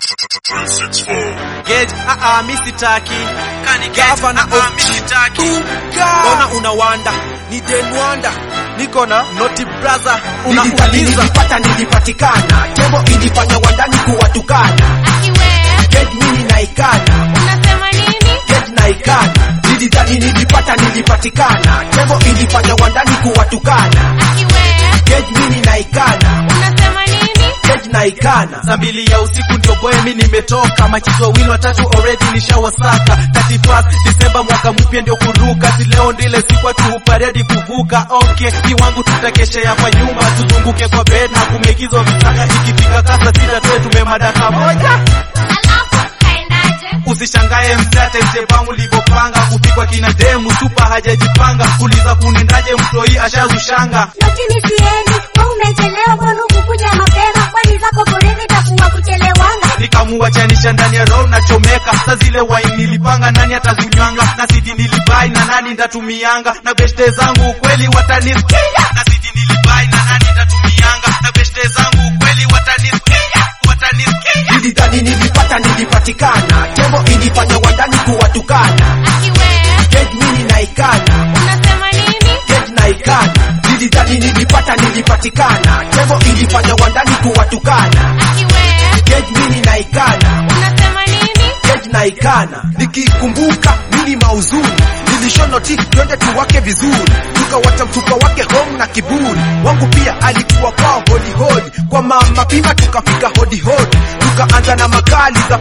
Gage, ah ah, mimi sitaki. Kani Gage, Gavana ah ah, of mimi sitaki. Mbona unawanda? Ni Denwanda. Niko na Noti Brother. Nilitaka Unauliza nilipata nilipatikana. Tembo ilifanya wandani kuwatukana. Get mimi naikana. Unasema nini? Get naikana. Nilidhani nilipata nilipatikana. Tembo ilifanya wandani kuwatukana. Akiwe, Get mimi naikana. unasema nini? Get naikana. saa mbili ya usiku ndio boy mi nimetoka machizo wawili watatu already nishawasaka 31 Disemba mwaka mpya ndio kuruka si leo ndile siku watu huparedi kuvuka okay ni wangu tutakeshea kwa nyumba tuzunguke kwa bed na kumekizwa visaka ikifika kasa sita tuwe tumemadaka moja Alafu kaendaje? usishangae msate msepangu livyopanga kupikwa kina demu supa hajajipanga kuliza kunendaje mtoi ashazushanga lakini siendi wewe umechelewa mbona ukukuja mapema kwani zako foreni takuwa kuchelewanga nikamuachanisha ndani ya roho nachomeka sa zile waini nilipanga nani atazinywanga na sidi nilibai na nani ndatumianga na beshte zangu ukweli watanisikia na sidi nilibai na nani ndatumianga na beshte zangu ukweli watanisikia watanisikia Nilidhani nilipata nilipatikana. Tembo ilifanya wandani kuwatukana. Akiwe, Get mimi naikana. unasema nini? Get naikana. Nilidhani nilipata nilipatikana. Tembo ilifanya wandani kuwatukana. Akiwe, Get mimi naikana. unasema nini? Get naikana. Nikikumbuka mimi mauzuni. Nilishonoti twende tuwake vizuri. Tukawacha mfuka wake home na kiburi. Wangu pia alikuwa kwao hodi hodi. Kwa mama pima tukafika hodi hodi. Tukaanza na makali za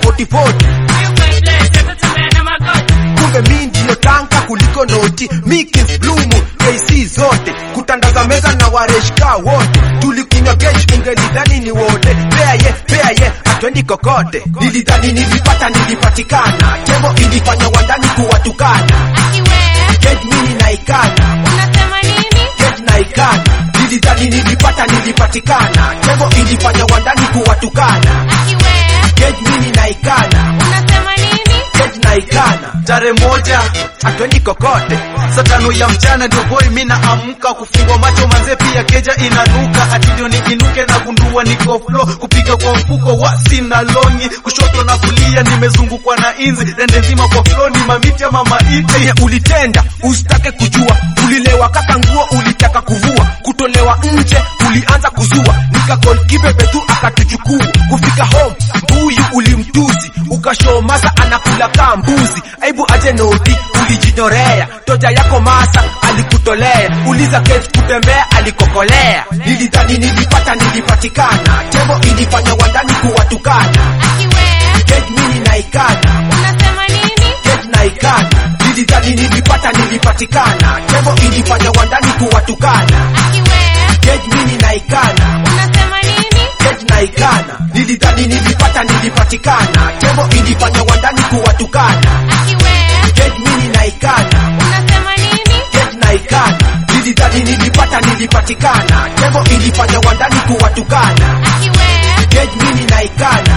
40 kumbe mi ndiyo tanka kuliko noti Mikins Blumu KC zote kutandaza meza na wareshka wote tulikunywa gesh ungelidhani ni wote pea ye pea ye atwendi kokote nilidhani nilipata nilipatikana tembo ilifanya wandani kuwatukana Akiwe, get mini naikana unasema nini? get naikana nilidhani nilipata nilipatikana tembo ilifanya wandani kuwatukana Akiwe, get mini naikana unasema nini? get naikana tarehe moja atwendi kokote saa tano ya mchana ndio boy mi naamka kufungwa macho manze pia keja inanuka ati ndio niinuke na gundua niko flow kupiga kwa mfuko wa sina longi kushoto na kulia nimezungukwa na inzi rende nzima kwa flow ni mamiti ama maiti Chenye ulitenda usitake kujua, ulilewa kaka nguo ulitaka kuvua, kutolewa nje ulianza kuzua, nikakol kibebe tu akatuchukua, kufika home mbuyu ulimtusi, ukashow masa anakula kaa mbuzi, aibu aje noti ulijinorea, toja yako masa alikutolea, uliza keti kutembea alikokolea, nilidhani nilipata nilipatikana, tembo ilifanya wandani kuwatukana, Akiwe, get mini naikana unasema nini? get naikana nilidhani nilipata nilipatikana tembo ilifanya wandani kuwatukana Akiwe, get mini naikana unasema nini? get naikana nilidhani nilipata nilipatikana tembo ilifanya wandani kuwatukana Akiwe, get mini naikana unasema nini? get naikana nilidhani nilipata nilipatikana tembo ilifanya wandani kuwatukana Akiwe, get mini naikana